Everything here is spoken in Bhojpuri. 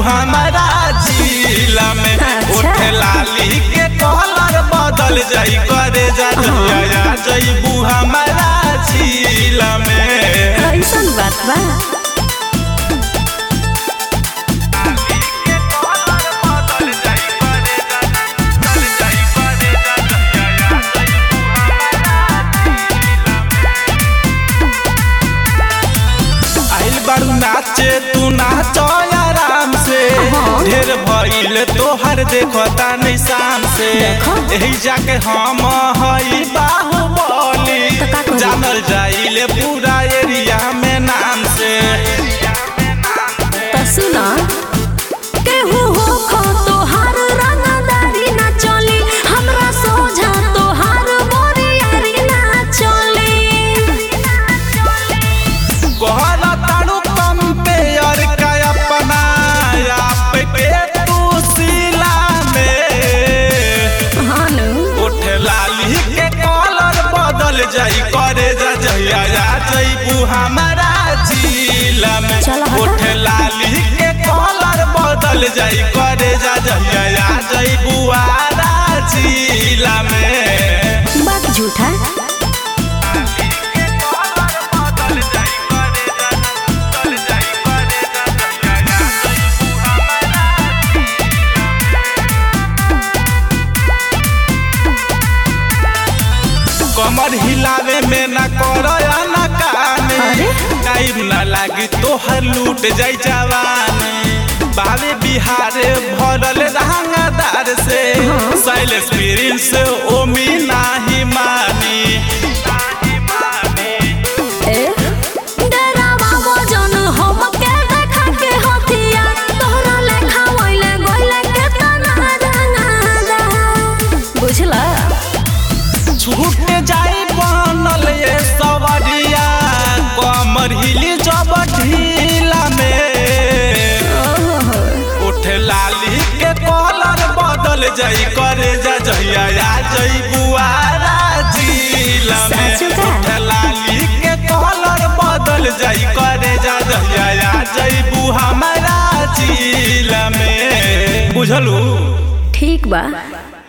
हमारा जिला में अच्छा। उठे लाली के कलर बदल जाई करे जा जइया जइबू हमारा जिला में ऐसन बात बा आइल बारू नाचे तू नाचो आराम से हाँ। ढेर भइल तोहर देखता नहीं शाम से देखो। यही जाके हम हई बाहुबली तो का करी? जानल जाइले पूरा एरिया में नाम से त सुन केहू हो खो तोहार रंगदारी ना चली हमरा सोझा तोहार बोरियारी ना चली कहला तारू कंपेयर का अपना आप के तू सिला में हानु उठे लाली के कलर बदल जाई करे जा जहिया जा जइबू हमारा जिला में चल हटा। उठे लाली के कलर बदल जाई करे जा जहिया जा जइबू आरा जिला में बात झूठा कमर हिलावे में ना करो या ना काने अरे? टाइम ना लागी तोहर लूट जाई जवानी बावे बिहारे भरल रंगदार से साइल एक्सपीरियंस ओमी नाही मानी ए डरावा वजन हम के देखा के हथिया तोहरा लेखा वइले गइले के तना रंगादा बुझला छूट जाई बनल ये सवरिया कमर हिली जब ढीला में ओहो उठे लाली के कलर बदल जाई करे जा जहिया आ जई बुआरा जिला में सच का? उठे लाली के कलर बदल जाई करे जा जहिया आ जई बु हमारा जिला में बुझलू ठीक बा